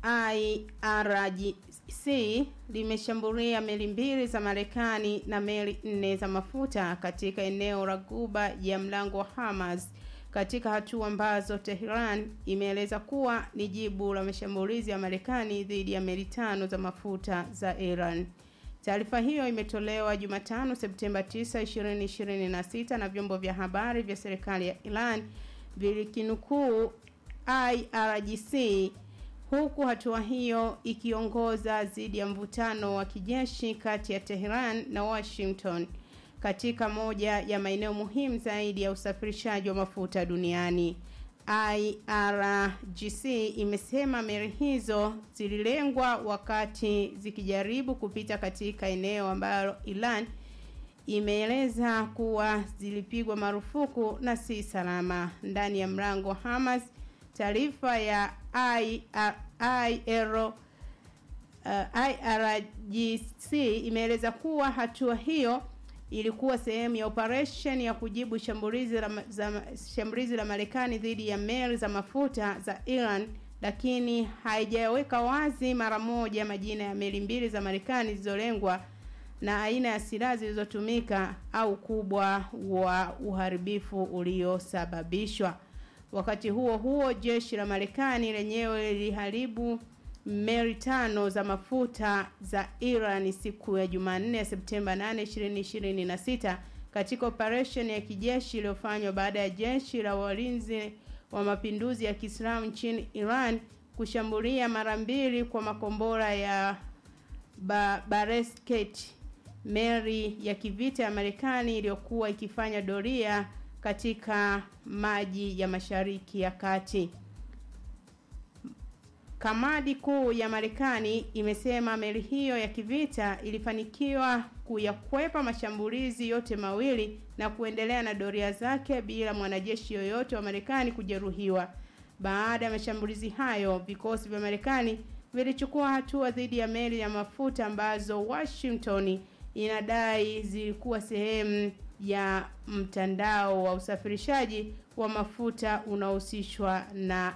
IRGC limeshambulia meli mbili za Marekani na meli nne za mafuta katika eneo la Ghuba ya Mlango wa Hormuz katika hatua ambazo Tehran imeeleza kuwa ni jibu la mashambulizi ya Marekani dhidi ya meli tano za mafuta za Iran. Taarifa hiyo imetolewa Jumatano Septemba 9, 2026 na vyombo vya habari vya serikali ya Iran vilikinukuu IRGC huku hatua hiyo ikiongoza dhidi ya mvutano wa kijeshi kati ya Tehran na Washington katika moja ya maeneo muhimu zaidi ya usafirishaji wa mafuta duniani. IRGC imesema meli hizo zililengwa wakati zikijaribu kupita katika eneo ambalo Iran imeeleza kuwa zilipigwa marufuku na si salama ndani ya mlango wa Hamas. Taarifa ya IRO uh, IRGC imeeleza kuwa hatua hiyo ilikuwa sehemu ya operation ya kujibu shambulizi la, za, shambulizi la Marekani dhidi ya meli za mafuta za Iran, lakini haijaweka wazi mara moja majina ya meli mbili za Marekani zilizolengwa na aina ya silaha zilizotumika au ukubwa wa uharibifu uliosababishwa. Wakati huo huo, jeshi la Marekani lenyewe liliharibu meli tano za mafuta za Iran siku ya Jumanne Septemba 8, 2026 katika operation ya kijeshi iliyofanywa baada ya jeshi la walinzi wa mapinduzi ya Kiislamu nchini Iran kushambulia mara mbili kwa makombora ya ba Baresket meli ya kivita ya Marekani iliyokuwa ikifanya doria katika maji ya Mashariki ya Kati. Kamandi kuu ya Marekani imesema meli hiyo ya kivita ilifanikiwa kuyakwepa mashambulizi yote mawili na kuendelea na doria zake bila mwanajeshi yoyote wa Marekani kujeruhiwa. Baada ya mashambulizi hayo, vikosi vya Marekani vilichukua hatua dhidi ya meli ya mafuta ambazo Washington inadai zilikuwa sehemu ya mtandao wa usafirishaji wa mafuta unaohusishwa na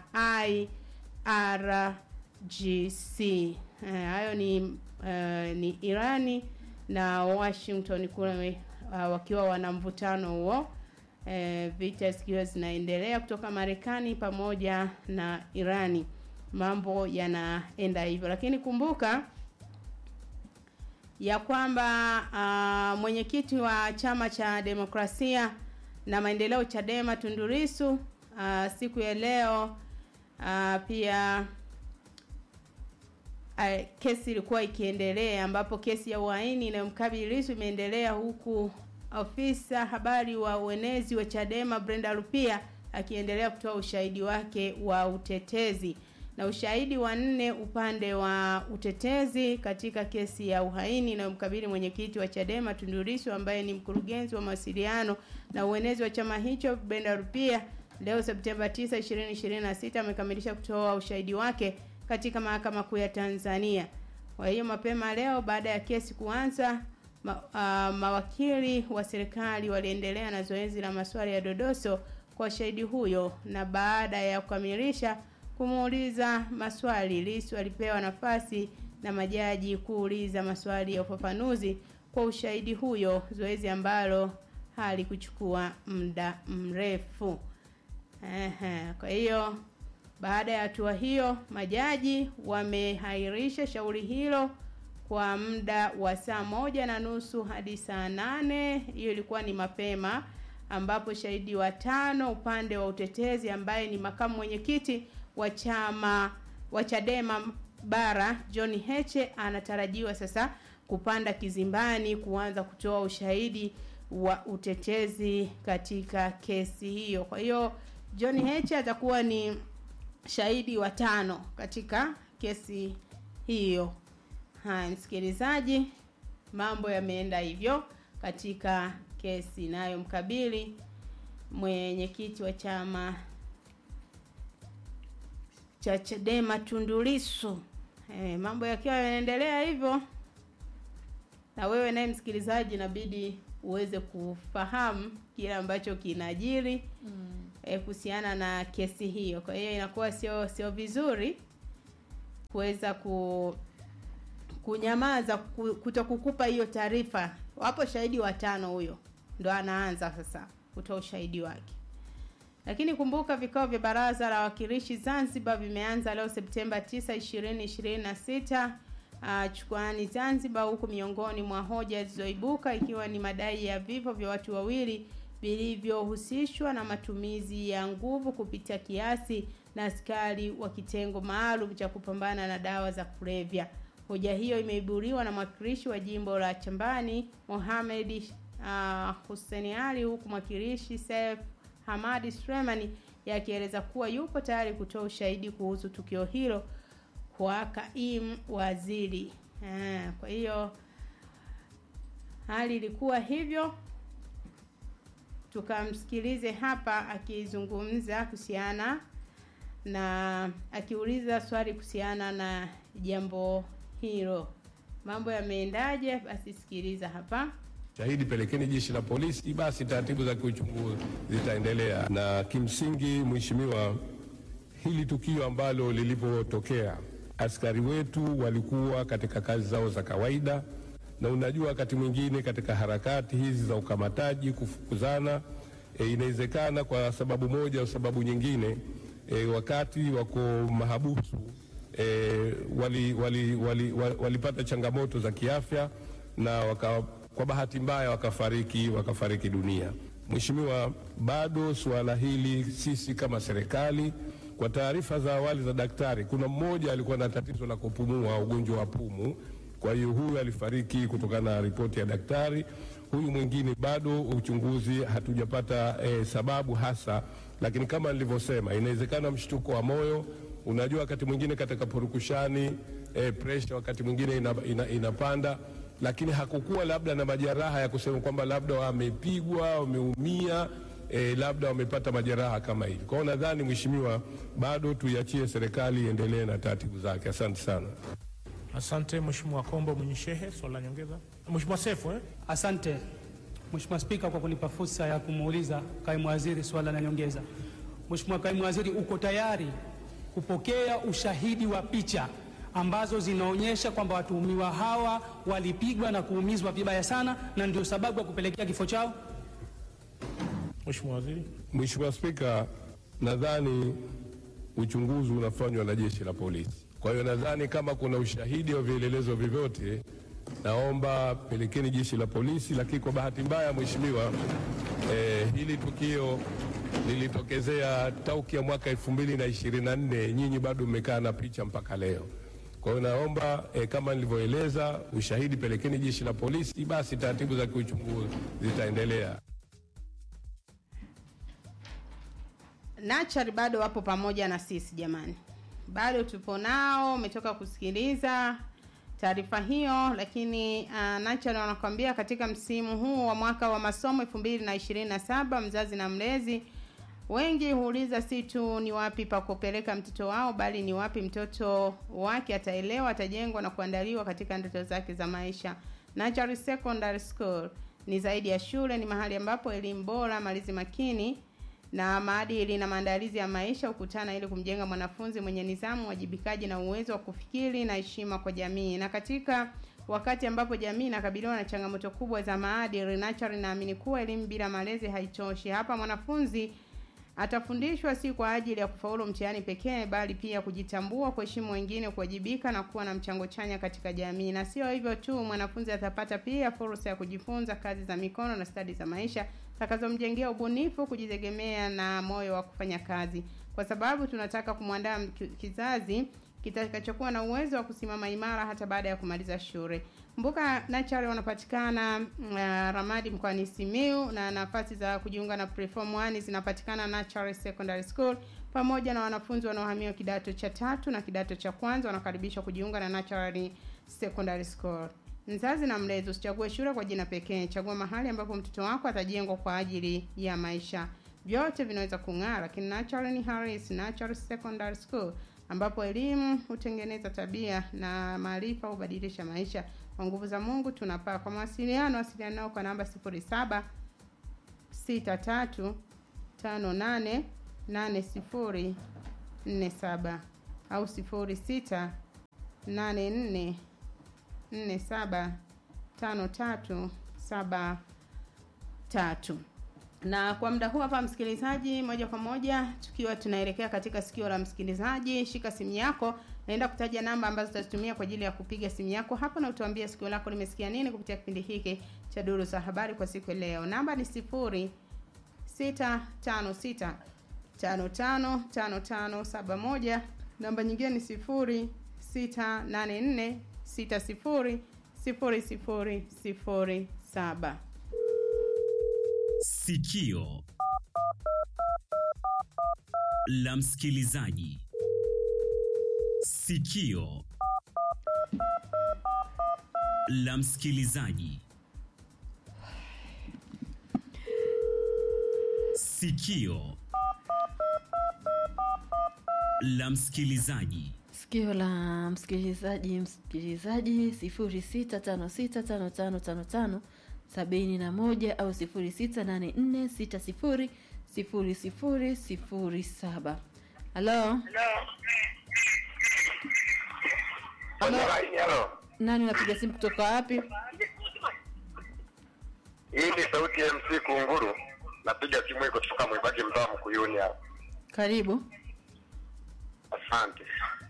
IRGC. Hayo ni uh, ni Irani na Washington kule uh, wakiwa wana mvutano huo uh, vita zikiwa zinaendelea kutoka Marekani pamoja na Irani. Mambo yanaenda hivyo, lakini kumbuka ya kwamba uh, mwenyekiti wa chama cha demokrasia na maendeleo Chadema Tundu Lissu uh, siku ya leo uh, pia uh, kesi ilikuwa ikiendelea ambapo kesi ya uhaini inayomkabili Lissu imeendelea huku ofisa habari wa uenezi wa Chadema Brenda Rupia akiendelea kutoa ushahidi wake wa utetezi na ushahidi wa nne upande wa utetezi katika kesi ya uhaini inayomkabili mwenyekiti wa Chadema Tundu Lissu ambaye ni mkurugenzi wa mawasiliano na uenezi wa chama hicho Brenda Rupia leo Septemba 9, 2026 amekamilisha kutoa ushahidi wake katika mahakama kuu ya Tanzania. Kwa hiyo mapema leo baada ya kesi kuanza ma, uh, mawakili wa serikali waliendelea na zoezi la maswali ya dodoso kwa shahidi huyo na baada ya kukamilisha kumuuliza maswali Lissu alipewa nafasi na majaji kuuliza maswali ya ufafanuzi kwa ushahidi huyo, zoezi ambalo halikuchukua muda mrefu. Ehe, kwa hiyo baada ya hatua hiyo majaji wamehairisha shauri hilo kwa muda wa saa moja na nusu hadi saa nane. Hiyo ilikuwa ni mapema, ambapo shahidi wa tano upande wa utetezi ambaye ni makamu mwenyekiti wa chama wa Chadema bara John Heche anatarajiwa sasa kupanda kizimbani kuanza kutoa ushahidi wa utetezi katika kesi hiyo. Kwa hiyo John Heche atakuwa ni shahidi wa tano katika kesi hiyo. Haya, msikilizaji, mambo yameenda hivyo katika kesi inayomkabili mwenyekiti wa chama cha Chadema Tundu Lissu. E, mambo yakiwa yanaendelea hivyo, na wewe naye msikilizaji, inabidi uweze kufahamu kile ambacho kinajiri mm. E, kuhusiana na kesi hiyo. Kwa hiyo inakuwa sio sio vizuri kuweza ku kunyamaza ku- kutokukupa hiyo taarifa. Wapo shahidi watano, huyo ndo anaanza sasa kutoa ushahidi wake. Lakini kumbuka vikao vya baraza la wawakilishi Zanzibar vimeanza leo Septemba 9, 2026 uh, chukwani Zanzibar, huku miongoni mwa hoja zilizoibuka ikiwa ni madai ya vifo vya watu wawili vilivyohusishwa na matumizi ya nguvu kupita kiasi na askari wa kitengo maalum cha kupambana na dawa za kulevya. Hoja hiyo imeibuliwa na mwakilishi wa jimbo la Chambani Mohamed uh, Hussein Ali, huku mwakilishi Saif Hamadi Sulemani yakieleza kuwa yupo tayari kutoa ushahidi kuhusu tukio hilo kwa kaimu waziri. Ah, kwa hiyo hali ilikuwa hivyo, tukamsikilize hapa akizungumza kuhusiana na akiuliza swali kuhusiana na jambo hilo. Mambo yameendaje? Basi sikiliza hapa. Shahidi pelekeni jeshi la polisi, basi taratibu za kiuchunguzi zitaendelea. Na kimsingi, mheshimiwa, hili tukio ambalo lilipotokea, askari wetu walikuwa katika kazi zao za kawaida, na unajua wakati mwingine katika harakati hizi za ukamataji, kufukuzana, e, inawezekana kwa sababu moja au sababu nyingine e, wakati wako mahabusu e, wali, wali, wali, wali, walipata changamoto za kiafya na waka, kwa bahati mbaya wakafariki wakafariki dunia. Mheshimiwa, bado suala hili sisi kama serikali, kwa taarifa za awali za daktari, kuna mmoja alikuwa na tatizo la kupumua, ugonjwa wa pumu. Kwa hiyo huyu alifariki kutokana na ripoti ya daktari. Huyu mwingine bado uchunguzi, hatujapata eh, sababu hasa, lakini kama nilivyosema, inawezekana mshtuko wa moyo. Unajua, wakati mwingine katika purukushani eh, pressure wakati mwingine ina, ina, inapanda lakini hakukuwa labda na majeraha ya kusema kwamba labda wamepigwa wameumia, e, labda wamepata majeraha kama hivi. Kwa hiyo nadhani mheshimiwa, bado tuiachie serikali iendelee na taratibu zake. Asante sana. Asante Mheshimiwa Kombo mwenye shehe, swali la nyongeza. Mheshimiwa Sefu eh? Asante Mheshimiwa Spika kwa kunipa fursa ya kumuuliza kaimu waziri swala la nyongeza. Mheshimiwa kaimu waziri, uko tayari kupokea ushahidi wa picha ambazo zinaonyesha kwamba watuhumiwa hawa walipigwa na kuumizwa vibaya sana na ndio sababu ya kupelekea kifo chao? Mheshimiwa Waziri. Mheshimiwa Spika, nadhani uchunguzi unafanywa na jeshi la polisi. Kwa hiyo nadhani kama kuna ushahidi wa vielelezo vyovyote, naomba pelekeni jeshi la polisi. Lakini kwa bahati mbaya, mheshimiwa, eh, hili tukio lilitokezea tauki ya mwaka elfu mbili na ishirini na nne. Nyinyi bado mmekaa na picha mpaka leo. Kwa hiyo naomba eh, kama nilivyoeleza, ushahidi pelekeni jeshi la polisi, basi taratibu za kiuchunguzi zitaendelea. Nachari bado wapo pamoja na sisi jamani, bado tupo nao. Umetoka kusikiliza taarifa hiyo, lakini uh, Nachari wanakwambia katika msimu huu wa mwaka wa masomo elfu mbili na ishirini na saba mzazi na mlezi wengi huuliza si tu ni wapi pa kupeleka mtoto wao, bali ni wapi mtoto wake ataelewa, atajengwa na kuandaliwa katika ndoto zake za maisha. Nachari Secondary School ni zaidi ya shule, ni mahali ambapo elimu bora, malezi makini na maadili na maandalizi ya maisha hukutana ili kumjenga mwanafunzi mwenye nidhamu, wajibikaji na uwezo wa kufikiri na heshima kwa jamii. Na katika wakati ambapo jamii inakabiliwa na changamoto kubwa za maadili, Nachari inaamini kuwa elimu bila malezi haitoshi. Hapa mwanafunzi atafundishwa si kwa ajili ya kufaulu mtihani pekee, bali pia kujitambua, kuheshimu wengine, kuwajibika na kuwa na mchango chanya katika jamii. Na sio hivyo tu, mwanafunzi atapata pia fursa ya kujifunza kazi za mikono na stadi za maisha takazomjengea ubunifu, kujitegemea na moyo wa kufanya kazi, kwa sababu tunataka kumwandaa kizazi kitakachokuwa na uwezo wa kusimama imara hata baada ya kumaliza shule. Kumbuka Nachari wanapatikana uh, Ramadi mkoani Simiu na nafasi za kujiunga na preform 1 zinapatikana Nachari Secondary School pamoja na wanafunzi wanaohamia kidato cha tatu na kidato cha kwanza wanakaribishwa kujiunga na Nachari Secondary School. Mzazi na mlezi, usichague shule kwa jina pekee, chagua mahali ambapo mtoto wako atajengwa kwa ajili ya maisha. Vyote vinaweza kung'aa, lakini Natural ni Harris Natural Secondary School ambapo elimu hutengeneza tabia na maarifa hubadilisha maisha. Kwa nguvu za Mungu tunapaa. Kwa mawasiliano, wasiliana nao kwa namba 07 63 58 80 47 au 06 nane nne nne saba tano tatu saba tatu na kwa muda huu hapa msikilizaji moja kwa moja tukiwa tunaelekea katika sikio la msikilizaji shika simu yako naenda kutaja namba ambazo utazitumia kwa ajili ya kupiga simu yako hapa na utuambie sikio lako limesikia nini kupitia kipindi hiki cha duru za habari kwa siku ya leo namba ni sifuri sita tano sita tano tano tano tano saba moja namba nyingine ni sifuri sita nane nne sita sifuri sifuri sifuri sifuri saba Sikio la msikilizaji. Sikio la msikilizaji. Sikio la msikilizaji. Sikio la msikilizaji, msikilizaji sifuri sita tano sita tano tano tano tano sabini na moja au sifuri sita nane nne sita sifuri sifuri sifuri sifuri saba. Halo, Kwenye laini halo. nani unapiga simu kutoka wapi? Hii ni sauti ya MC Kunguru. Napiga simu hii kutoka Mwibagi mtaa Mkuyuni hapa. Karibu. Asante.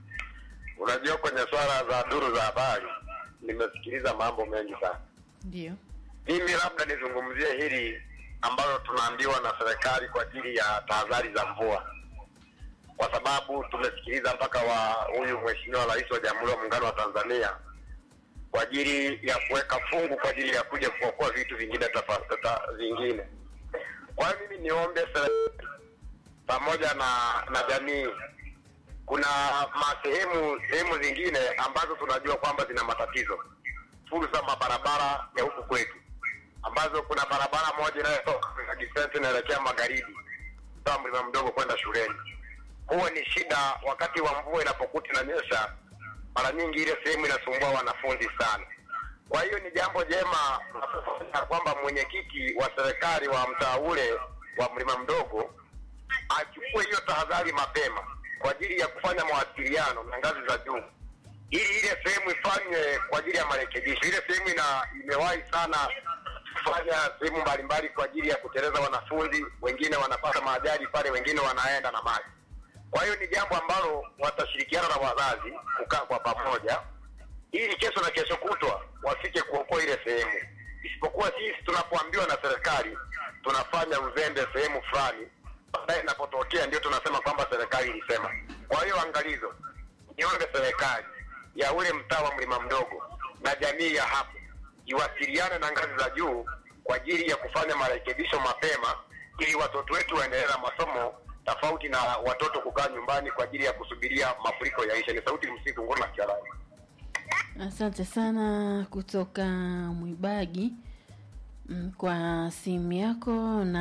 Unajua kwenye swala za duru za habari nimesikiliza mambo mengi sana. Ndio. Mimi labda nizungumzie hili ambalo tunaambiwa na serikali kwa ajili ya tahadhari za mvua, kwa sababu tumesikiliza mpaka wa huyu mheshimiwa rais wa Jamhuri ya Muungano wa Tanzania kwa ajili ya kuweka fungu kwa ajili ya kuja kuokoa vitu vingine tafa, tata, vingine. Kwa hiyo mimi niombe serikali pamoja na na jamii kuna masehemu sehemu zingine ambazo tunajua kwamba zina matatizo fursa mabarabara ya huku kwetu ambazo kuna barabara moja inayotoka Kisente inaelekea magharibi kutoka mlima mdogo kwenda shuleni. Huwa ni shida wakati wa mvua inapokuta inanyesha, mara nyingi ile sehemu inasumbua wanafunzi sana. Kwa hiyo ni jambo jema na kwamba mwenyekiti wa serikali wa mtaa ule wa mlima mdogo achukue hiyo tahadhari mapema kwa ajili ya kufanya mawasiliano na ngazi za juu ili ile sehemu ifanywe kwa ajili ya marekebisho. Ile sehemu ina imewahi sana kufanya sehemu mbalimbali kwa ajili ya kuteleza wanafunzi, wengine wanapata maajali pale, wengine wanaenda na maji. Kwa hiyo ni jambo ambalo watashirikiana na wazazi kukaa kwa pamoja, ili kesho na kesho kutwa wafike kuokoa ile sehemu, isipokuwa sisi tunapoambiwa na serikali tunafanya uzembe sehemu fulani, baadaye inapotokea ndio tunasema kwamba serikali ilisema. Kwa hiyo angalizo, niombe serikali ya ule mtaa wa mlima mdogo na jamii ya hapo iwasiliane na ngazi za juu kwa ajili ya kufanya marekebisho mapema, ili watoto wetu waendelee na masomo tofauti na watoto kukaa nyumbani kwa ajili ya kusubiria mafuriko yaishe. Ni sauti msitu nguru na kialani. Asante sana kutoka Mwibagi mm, kwa simu yako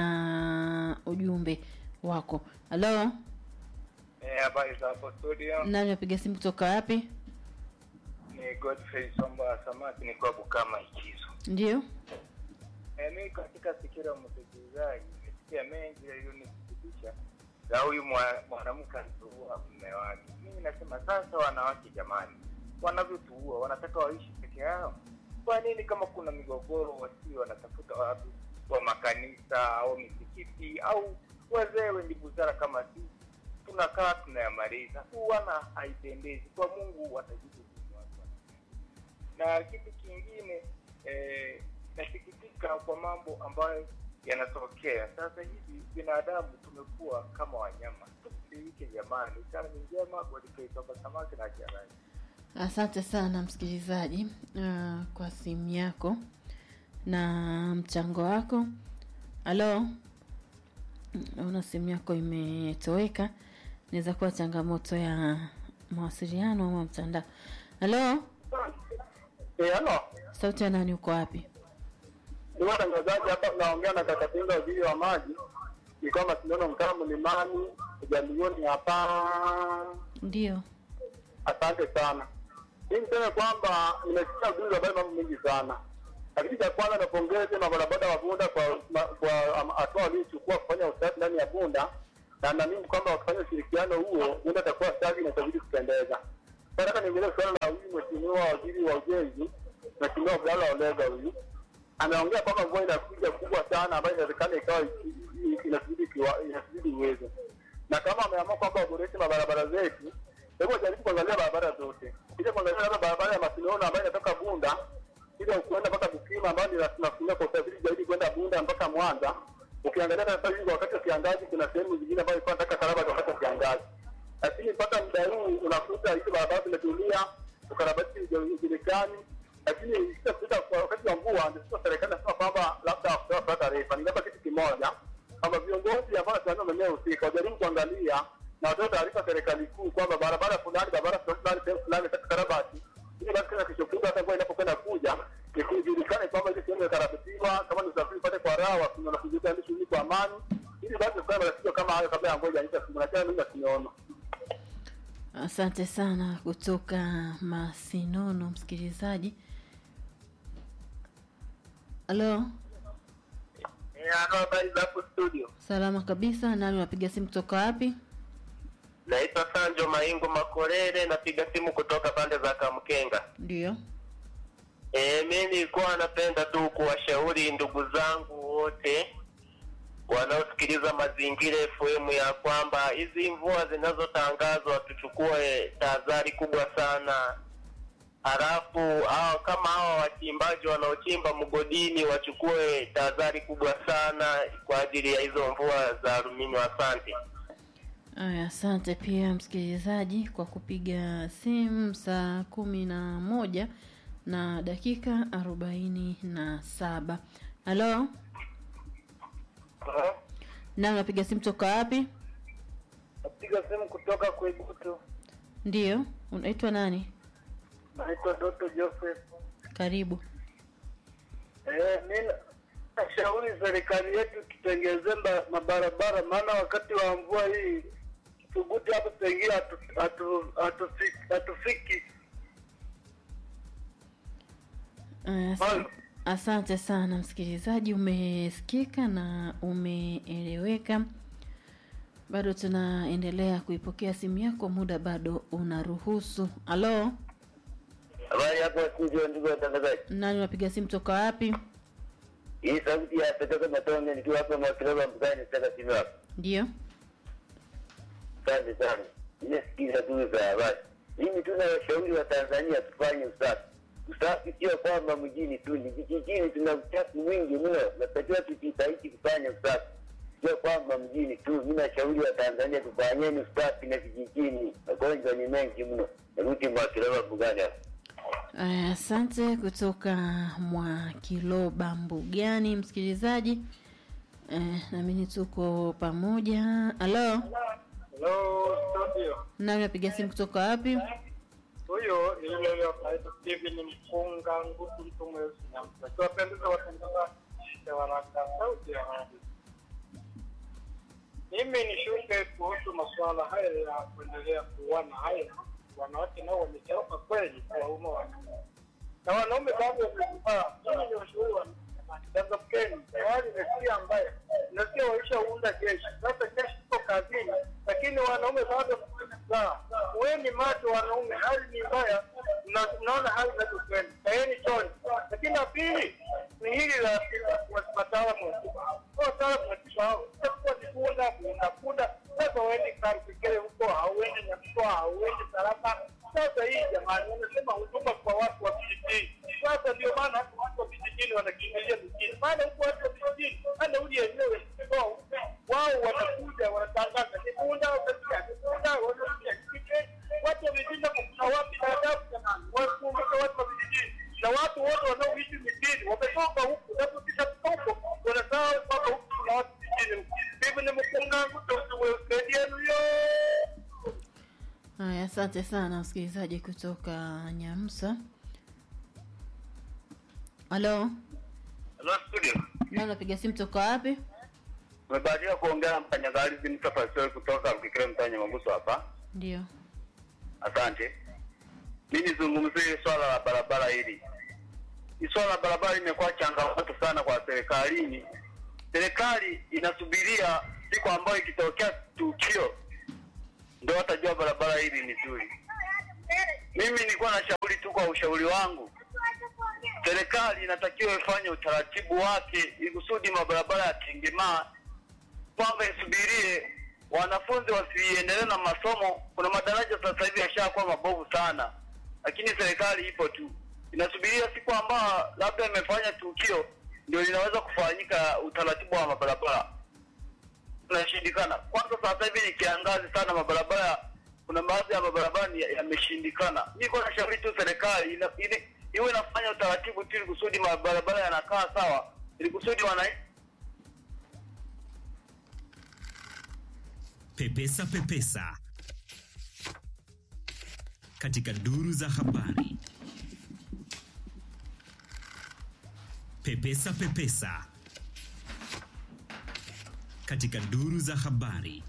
na ujumbe wako. Halo, Eh, habari za hapo studio. nani unapiga simu kutoka wapi? Ni Godfrey Somba Samaki nikiwa Bukama Ikizo. Ndio. Eh, mimi katika sikio la msikilizaji nimesikia mengi yaliyonisikitisha za huyu mwa- mwanamke alituua mume wake. Mimi nasema sasa, wanawake jamani, wanavyotuua wanataka waishi peke yao. Kwa nini kama kuna migogoro wasio wanatafuta watu wa makanisa au misikiti au wazee wenye busara kama sisi tunakaa tunayamaliza. Kuwana haipendezi kwa Mungu, watajibu vipi watu na kitu kingine eh, nasikitika kwa mambo ambayo yanatokea sasa hivi. Binadamu tumekuwa kama wanyama, tubadilike jamani. Sana ni njema Godfrey samaki na kiarai. Asante sana msikilizaji uh, kwa simu yako na mchango wako. Halo, naona simu yako imetoweka. Inaweza kuwa changamoto ya mawasiliano ama mtandao. Halo, Eh, halo. sauti ya nani? Uko wapi? Ni watangazaji hapa naongea na kaka Pinga waziri wa maji. Ni kama tunaona mtaa mlimani jamii hapa. Ndio. Asante sana. Mimi niseme kwamba nimesikia ujumbe wa mambo mengi sana, lakini cha kwanza napongeze mabarabara wa Bunda kwa ma- kwa am- hatua waliochukua kufanya usafi ndani ya Bunda, na naamini kwamba wakifanya ushirikiano huo Bunda itakuwa safi na itazidi kupendeza. nataka niongelee suala la huyu mheshimiwa waziri wa ujenzi, mheshimiwa Abdalla Olega huyu ameongea kwamba mvua inakuja kubwa sana ambayo inawezekana ikawa iki- i- inazidi kiwa- inazidi uwezo, na kama ameamua kwamba waboreshe mabarabara zetu, hebu wajaribu kuangalia barabara zote, kisha kuangalia labda barabara ya Masinono ambayo inatoka Bunda ile kuenda mpaka Bukima ambayo ni tunatumia kwa usafiri zaidi kwenda Bunda mpaka Mwanza. Ukiangalia sasa hivi wakati wa kiangazi, kuna sehemu zingine ambayo ilikuwa nataka karabati wakati wa kiangazi, lakini mpaka muda huu unakuta hizo barabara zimetulia, ukarabati haujulikani lakini ikishafika kwa wakati wa mvua ndio sasa serikali nasema kwamba labda kutoa taarifa. Ningeomba kitu kimoja kwamba viongozi ambao wanasimamia maeneo husika wajaribu kuangalia na watoe taarifa serikali kuu kwamba barabara fulani, barabara fulani, sehemu fulani nataka karabati, ili basi kama kesho kutwa hata mvua inapokwenda kuja ikijulikane kwamba ile sehemu imekarabatiwa, kama ni usafiri upate kwa raha, na kujitayarisha shughuli kwa amani, ili basi tukae matatizo kama hayo kabla ya mvua ijaisha siku. Na mimi nakiona Asante sana kutoka Masinono, msikilizaji. Halo, habari za hapo studio salama kabisa. Nani unapiga simu kutoka wapi? naitwa sanjo maingo makorere napiga simu kutoka pande za kamkenga Ndio. e, mi nilikuwa napenda tu kuwashauri ndugu zangu wote wanaosikiliza mazingira FM ya kwamba hizi mvua zinazotangazwa tuchukue tahadhari kubwa sana halafu hao kama hawa wachimbaji wanaochimba mgodini wachukue tahadhari kubwa sana kwa ajili ya hizo mvua za aluminium asante Aya, asante pia msikilizaji kwa kupiga simu saa kumi na moja na dakika arobaini na saba. Halo, na unapiga simu toka wapi? napiga simu kutoka Kwegutu, Ndio, unaitwa nani? naitwa Doto Joseph. Karibu. Eh, mi nashauri serikali yetu tutengeze mabarabara, maana wakati wa mvua hii Tuguti hapo pengine hatu- hatu- hatufiki hatufiki. Aya, asa- Asante sana msikilizaji, umesikika na umeeleweka. Bado tunaendelea kuipokea simu yako, muda bado unaruhusu. Halo, habari hapo studio ndugu watangazaji nani unapiga simu toka wapi? hii sauti ya petoka matonge nikiwa hapa makiloba mbukani sasa simu hapa Ndio. asante sana nimesikiza tu za habari mimi tu nawashauri wa tanzania tufanye usafi usafi sio kwamba mjini tu ni vijijini tuna uchafu mwingi mno natakiwa tujitahidi kufanya usafi sio kwamba mjini tu mi nashauri wa tanzania tufanyeni usafi na vijijini magonjwa ni mengi mno narudi mwakiloba mbugani hapa Aya, Asante kutoka mwa Kiloba Mbugani, msikilizaji. Eh, nami tuko pamoja. Halo, Hello studio, nani unapiga simu kutoka wapi? huyo ni yule yule anaitwa Steven Mpunga Ngutu, mtu mweusi na mtu akiwapendeza watangazaji ya waraka sauti ya radio. Mimi nishuke kuhusu masuala haya ya kuendelea kuuana haya, wanawake nao wamechoka kweli kuwauma wanaume na wanaume bado wamekubaa. Mimi ni washauri wa tazamkeni, tayari mesia ambaye nasikia waishaunda jeshi, sasa jeshi iko kazini, lakini wanaume bado wamekubaa. Uweni macho wanaume, hali ni mbaya, na tunaona hali inavyokwenda. Kaeni choni. Lakini la pili ni hili la wataalamu wataalamu watisha hao itakuwa ni kunda kunda kunda. Sasa uende Karukikere huko, hauendi Nyakutoa, hauendi Salama. Sasa hii jamani, wanasema huduma kwa watu wa vijijini. Sasa ndio maana hata watu wa vijijini wanakimbilia mjini, maana huku watu wa vijijini hata uli yenyewe wao wanakuja wanatangaza ni kunda, utasikia ni kunda, wanasikia kike. Watu wa vijijini hapo kuna wapi na adabu jamani, wakumbuke watu wa vijijini na watu wote wanaoishi mijini wametoka huku, sasa kisha huko wanasahau kwamba huku kuna watu vijijini. Mimi ni mkungangu usaidienu yo Haya, asante sana msikilizaji kutoka Nyamsa. Halo, Hello studio nani unapiga simu toka wapi? umebahatika kuongea na mfanyakazi Mustafa Soi kutoka Mkikire mtanya Maguso hapa Ndio. Asante. Mi nizungumzie swala la barabara hili. Hii swala la barabara limekuwa changamoto sana kwa serikalini. Serikali inasubiria siku ambayo ikitokea tukio ndio watajua barabara hili ni zuri, Mimi nilikuwa na shauri tu kwa ushauri wangu, serikali inatakiwa ifanye utaratibu wake ili kusudi mabarabara ya Tengemaa kwamba isubirie wanafunzi wasiendelee na masomo. Kuna madaraja sasa hivi yashakuwa mabovu sana, lakini serikali ipo tu inasubiria siku ambayo labda imefanya tukio ndio linaweza kufanyika utaratibu wa mabarabara unashindikana. Kwanza sasa hivi ni kiangazi sana, mabarabara kuna baadhi ya mabarabara ni- yameshindikana. Niko na shauri tu serikali ina- ili- iwe inafanya utaratibu tu ili kusudi mabarabara yanakaa sawa, ili kusudi wananchi Pepesa Pepesa katika duru za habari. Pepesa Pepesa katika duru za habari.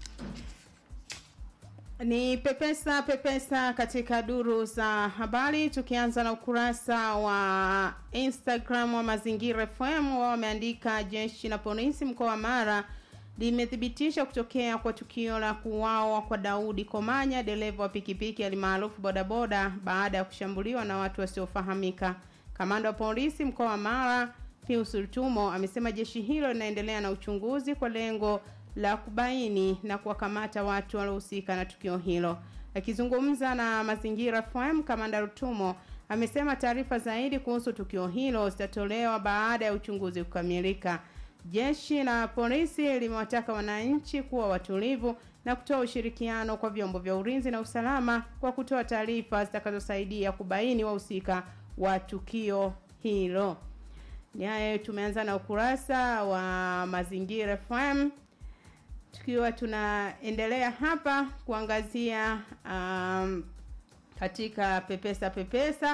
Ni pepesa pepesa katika duru za habari, tukianza na ukurasa wa Instagram wa Mazingira FM. Wao wameandika jeshi la polisi mkoa wa Mara limethibitisha kutokea kwa tukio la kuuawa kwa Daudi Komanya, dereva wa pikipiki alimaarufu bodaboda, baada ya kushambuliwa na watu wasiofahamika. Kamanda wa polisi mkoa wa Mara Pius Rutumo amesema jeshi hilo linaendelea na uchunguzi kwa lengo la kubaini na kuwakamata watu waliohusika na tukio hilo. Akizungumza na Mazingira FM, Kamanda Rutumo amesema taarifa zaidi kuhusu tukio hilo zitatolewa baada ya uchunguzi kukamilika. Jeshi la polisi limewataka wananchi kuwa watulivu na kutoa ushirikiano kwa vyombo vya ulinzi na usalama kwa kutoa taarifa zitakazosaidia kubaini wahusika wa tukio hilo. Ni hayo tumeanza na ukurasa wa Mazingira FM tukiwa tunaendelea hapa kuangazia um, katika pepesa pepesa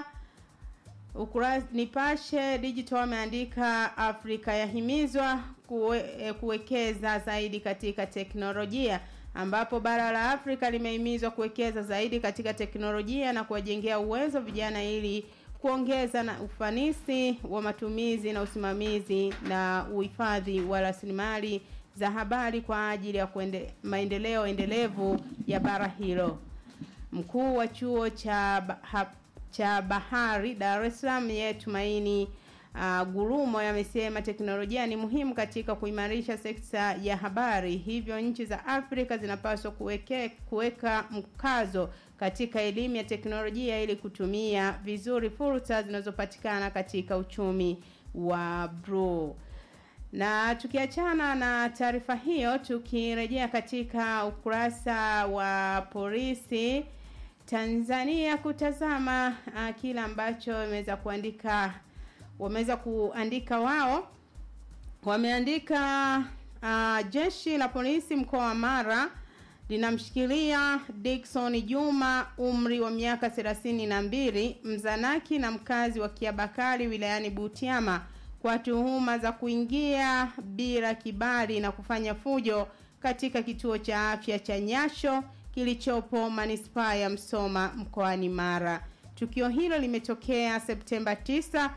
ukurasa Nipashe Digital ameandika Afrika yahimizwa kuwe, eh, kuwekeza zaidi katika teknolojia ambapo bara la Afrika limehimizwa kuwekeza zaidi katika teknolojia na kuwajengea uwezo vijana ili kuongeza na ufanisi wa matumizi na usimamizi na uhifadhi wa rasilimali za habari kwa ajili ya kuende, maendeleo endelevu ya bara hilo. Mkuu wa chuo cha ba- ha, cha bahari Dar es Salaam ye Tumaini uh, Gurumo amesema teknolojia ni muhimu katika kuimarisha sekta ya habari, hivyo nchi za Afrika zinapaswa kuweke, kuweka mkazo katika elimu ya teknolojia ili kutumia vizuri fursa zinazopatikana katika uchumi wa bluu. Na tukiachana na taarifa hiyo, tukirejea katika ukurasa wa polisi Tanzania kutazama uh, kile ambacho wameweza kuandika wameweza kuandika wao wameandika uh, jeshi la polisi mkoa wa Mara linamshikilia Dickson Juma umri wa miaka thelathini na mbili mzanaki na mkazi wa Kiabakari wilayani Butiama kwa tuhuma za kuingia bila kibali na kufanya fujo katika kituo cha afya cha Nyasho kilichopo manispaa ya Msoma mkoani Mara. Tukio hilo limetokea Septemba 9,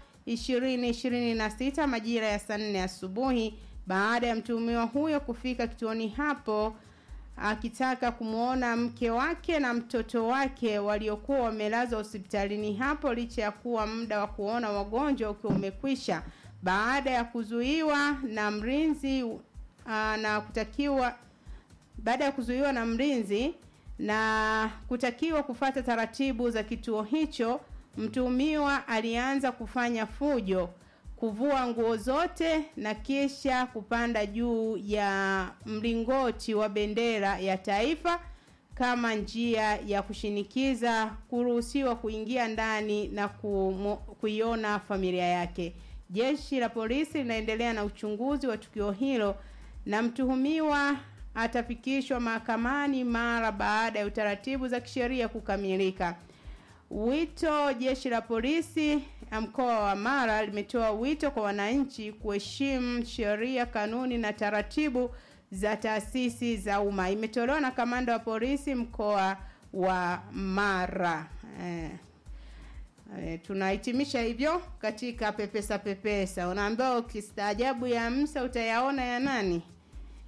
2026 majira ya saa 4 asubuhi baada ya mtuhumiwa huyo kufika kituoni hapo akitaka kumwona mke wake na mtoto wake waliokuwa wamelazwa hospitalini hapo licha ya kuwa muda wa kuona wagonjwa ukiwa umekwisha baada ya kuzuiwa na mlinzi uh, na kutakiwa baada ya kuzuiwa na mlinzi na kutakiwa kufata taratibu za kituo hicho, mtuhumiwa alianza kufanya fujo, kuvua nguo zote na kisha kupanda juu ya mlingoti wa bendera ya taifa kama njia ya kushinikiza kuruhusiwa kuingia ndani na kumo- kuiona familia yake. Jeshi la polisi linaendelea na uchunguzi wa tukio hilo na mtuhumiwa atafikishwa mahakamani mara baada ya utaratibu za kisheria kukamilika. Wito jeshi la polisi ya mkoa wa Mara limetoa wito kwa wananchi kuheshimu sheria, kanuni na taratibu za taasisi za umma. Imetolewa na kamanda wa polisi mkoa wa Mara. Eh. E, tunahitimisha hivyo katika pepesa pepesa. Unaambiwa ukistaajabu ya Musa utayaona ya nani?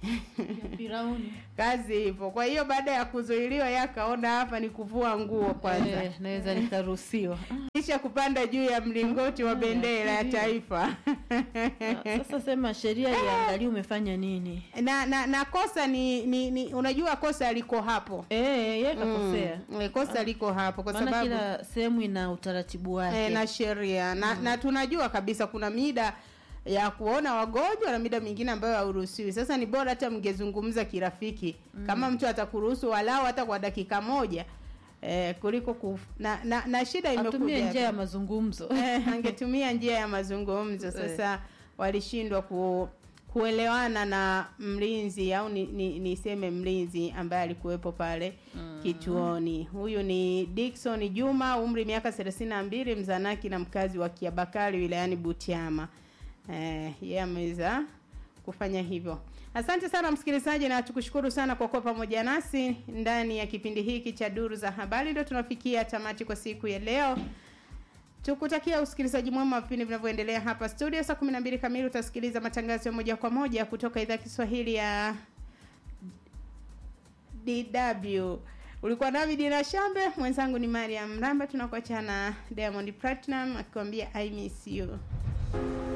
Firauni. kazi ipo. Kwa hiyo baada ya kuzuiliwa, yeye akaona hapa ni kuvua nguo kwanza, Eh, naweza nikaruhusiwa. kisha kupanda juu ya mlingoti wa bendera ya taifa. Ah, Sasa sema sheria iangalie umefanya nini. na, na na kosa ni, ni, ni unajua kosa liko hapo Eh, yeye kakosea. mm, kosa liko hapo kwa Maana sababu kila sehemu ina utaratibu wake. e, na sheria na, na tunajua kabisa kuna mida ya kuona wagonjwa na mida mingine ambayo hauruhusiwi. Sasa ni bora hata mngezungumza kirafiki mm. kama mtu atakuruhusu walau hata kwa dakika moja eh, kuliko kuf... na, na, na shida Atumie imekuja njia ya mazungumzo. eh, angetumia njia ya mazungumzo. Sasa walishindwa ku kuelewana na mlinzi au ni, ni, niseme mlinzi ambaye alikuwepo pale mm. kituoni. Huyu ni Dickson Juma, umri miaka 32, mzanaki na mkazi wa Kiabakari wilayani Butiama. Eh, yeye ameweza kufanya hivyo. Asante sana msikilizaji, na tukushukuru sana kwa kuwa pamoja nasi ndani ya kipindi hiki cha Duru za Habari. Ndio tunafikia tamati kwa siku ya leo. Tukutakia usikilizaji mwema wa vipindi vinavyoendelea hapa studio. Saa 12 kamili utasikiliza matangazo ya moja kwa moja kutoka idhaa ya Kiswahili ya DW. Ulikuwa nami Dina Shambe, mwenzangu ni Mariam Mramba. Tunakuacha na Diamond Platinum akikwambia I miss you.